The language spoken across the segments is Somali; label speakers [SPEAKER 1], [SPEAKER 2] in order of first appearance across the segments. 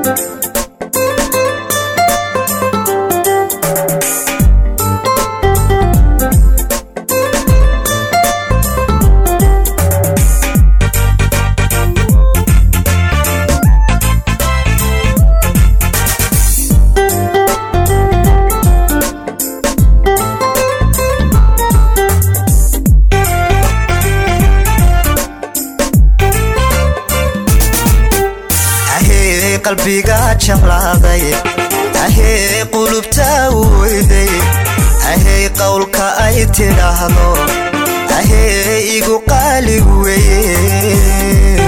[SPEAKER 1] ahee qalbiga jeclaaday ahee qulubta weyday ahey qowlka ay tidhaahdo ahee igu qaalig weye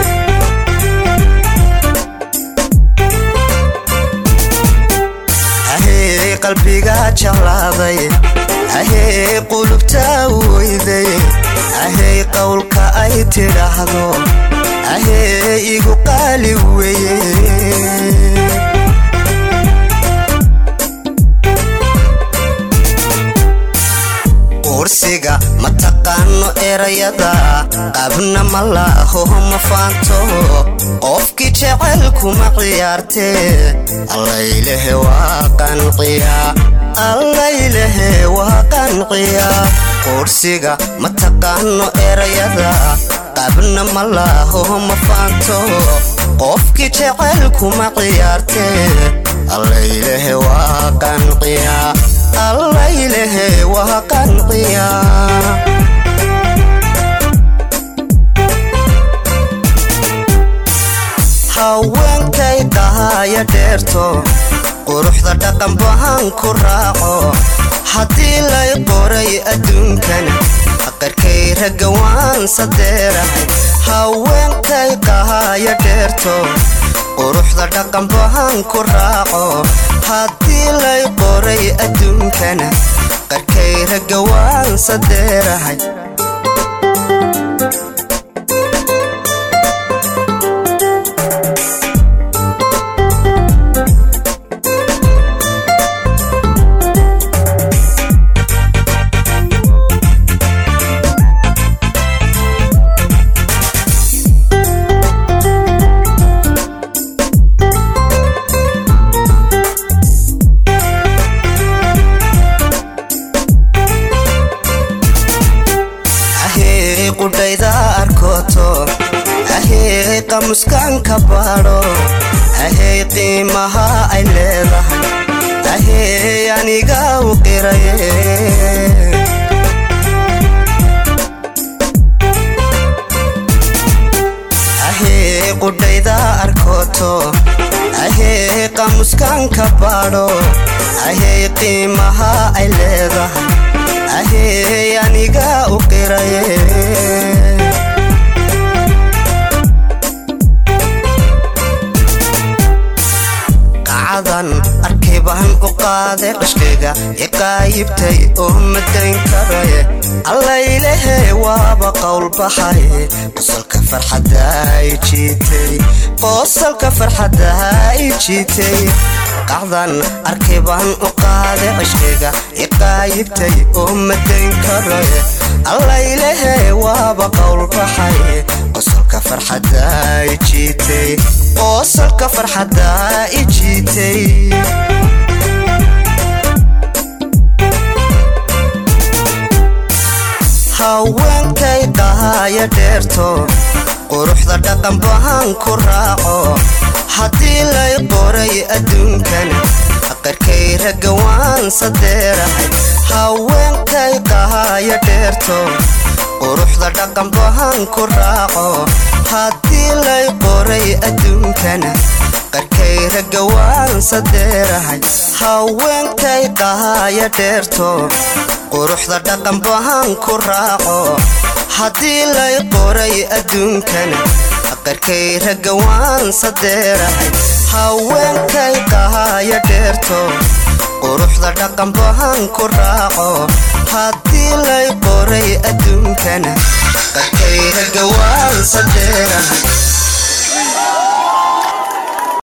[SPEAKER 1] ahee qalbiga jeclaaday ahee qulubta weyday ahey qowlka ay tidhaahdo ahee igu qaali weye ursiga ma taqaano erayada qabna ma laaho ma faanto qofkii jecel kuma ciyaartee allaylehe waa qanciya allaylehe waa qanciya ursiga ma taqaano erayada qabna ma laaho ma faanto qofkii jecel kuma ciyaartee allaylehe waa qanciya allaylehe waa qanciya haweenkay dhahaya dheerto quruxda dhaqan bahan ku raaco haddii lay qoray adduunkan qarkay ragga waan sadeerahay haweenkay qahaya dheerto quruxda dhaqan bahan ku raaco haddii lay qoray adduunkana qarkay ragga waan sadeerahay ahee qudhayda arkooto ahee qamuskan ka baadho ahey qiimaha ay leedahay ahey aniga u qiraye ahee qudhayda arkooto ahee qamuskan ka baadho ahey qiimaha ay leedahay ahey aniga u qiraye qacadan arkay baan u qaaday qashkayga iqaayibtay oo madayn karaye allaylehe waaba qowl baxay qosolka farxadda ay jiitay qosolka farxadda ay jiitay qacdan arkay baan u qaaday qashkayga iqaayibtay oo madayn karaye allaylehe waaba qowl baxay qosolka farxadda ay jiitay qosolka farxadda i jiitay haweenkay qahaya dheerto quruxda dhaqan bahan ku raaco haddii lay qoray adduunkan qarkay ragga waan sadeerahay haweenkay qahaya dheerto quruxda dhaqan bahan ku raaco haddii lay qoray adduunkana qarkay ragga waan sadeerahay haweenkay qahaya dheerto quruxda dhaqan bahan ku raaco haddii lay qoray adduunkana qarkay ragga waan sadeerahay haweenkay qahaya dheerto quruxda dhaqan bahan ku raaco haddii lay qoray adduunkana qarkay ragga waan sadeerahay